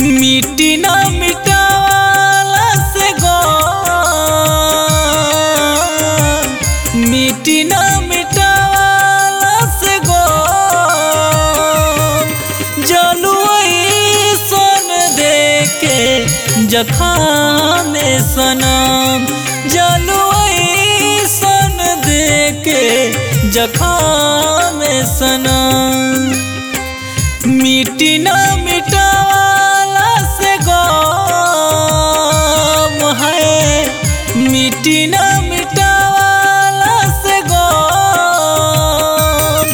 मिट्टी ना मिटावाला से गो मिट्टी ना मिटावाला से गो जलुई सन देके जखाम सनम जलुई सन देके जखाम सनम मिट्टी ना मिटावाला से गम है मिट्टी ना मिटावाला से गम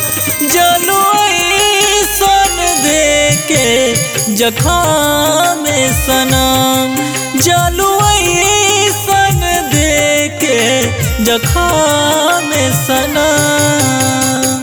जलुई सन देके जखाम सनम जलुई सन देके जखाम सनम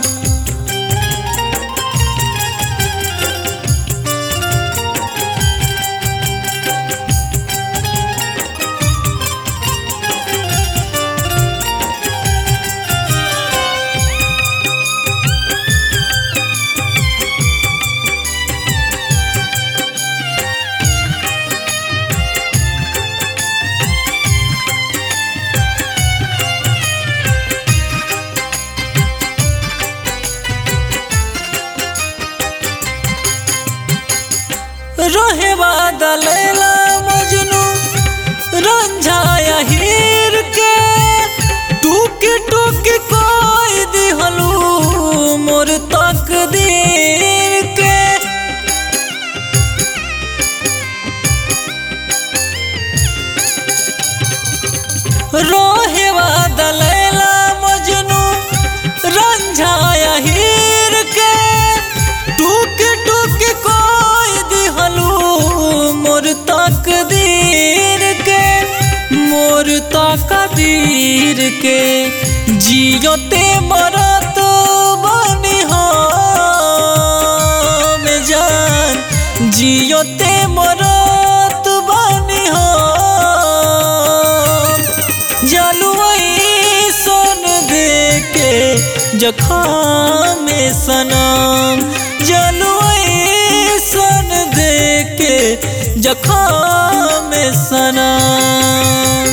रोहे बादलेला मजनू रंझाया हीर के टूक टूक कोई दिहलू मोर तकदीर के रोहे बादलेला मजनू रंझाया हीर के टूक टूक कोई दिहलू मोर तकदीर के मोर तकदीर के जियोते मरत बनी हम जान जियोते मरत बनी हम जलुई सन देके जखाम सनम जलुई सन देके जखाम सनम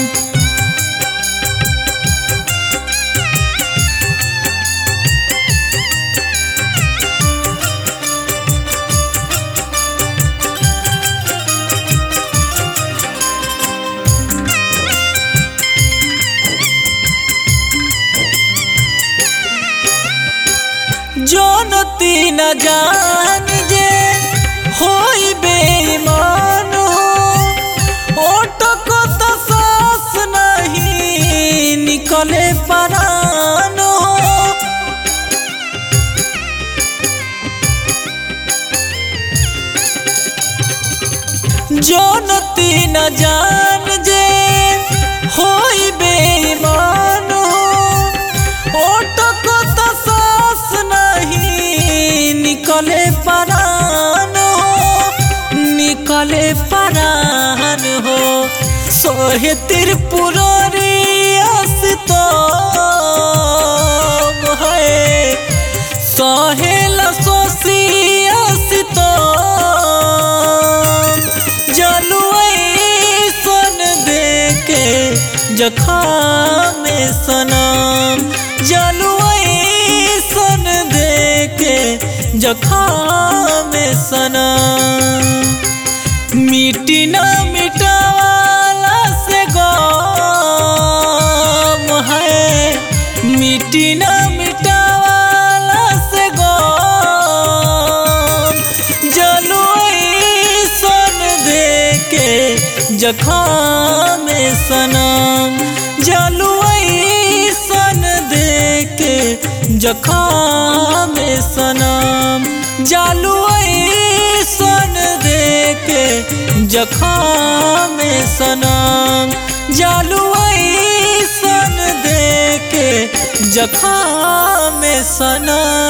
जनती न जान जे होई बेईमान ओटक तो सास नहीं निकले परान जनती न जान जे होई बेईमान ओटक तो सास नहीं निकले परान हो निकले परान हो सोहे त्रिपुरारी तो है सहेल सोसी तो जलुई सन देके जखाम सनम जलुई सन देके जखाम सनम मिट्टी ना मिटावाला से गम है मिट्टी ना मिटावाला से गम जलुई सन देके जखाम सनम जलुई सन देके जखाम सनम जलुई सन देके जखाम सनम जलुई सन देके जखाम सनम